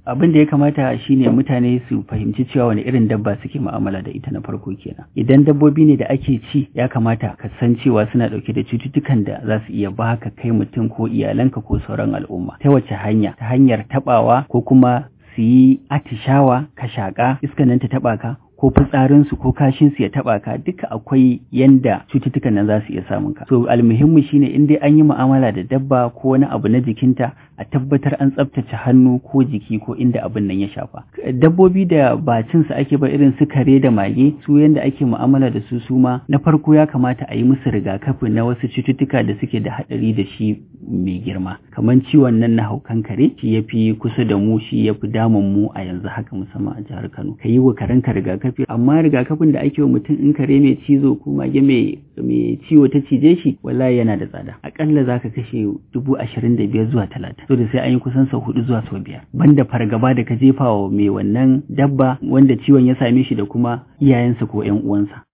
abin da ya kamata shine mutane su fahimci cewa wani irin dabba suke mu'amala da ita na farko kenan idan dabbobi ne da ake ci ya kamata ka san cewa suna dauke da cututtukan da za su iya baka kai mutum ko iyalanka ko sauran al'umma ta wace hanya ta hanyar tabawa ko kuma su yi atishawa ka shaƙa iskan nan ta taɓa ka ko fitsarinsu ko kashinsu ya taɓa ka duka akwai yanda cututtukan nan za su iya samun ka so almuhimmi shine in dai an yi mu'amala da dabba ko wani abu na jikinta a tabbatar an tsaftace hannu ko jiki ko inda abin nan ya shafa dabbobi da ba cin su ake ba irin su kare da mage su yanda ake mu'amala da su su ma na farko ya kamata a yi musu rigakafi na wasu cututtuka da suke da haɗari da shi mai girma kamar ciwon nan na haukan kare shi ya fi kusa da mu shi ya fi damun mu a yanzu haka musamman a jihar Kano ka yi wa karenka rigakafi amma rigakafin da ake wa mutum in kare mai cizo ko mage mai mai ciwo ta cije shi wallahi yana da tsada akalla zaka kashe dubu ashirin da biyar zuwa talatin so da sai an yi kusan sau hudu zuwa sau biyar banda fargaba da ka jefa wa mai wannan dabba wanda ciwon ya same shi da kuma iyayensa ko yan uwansa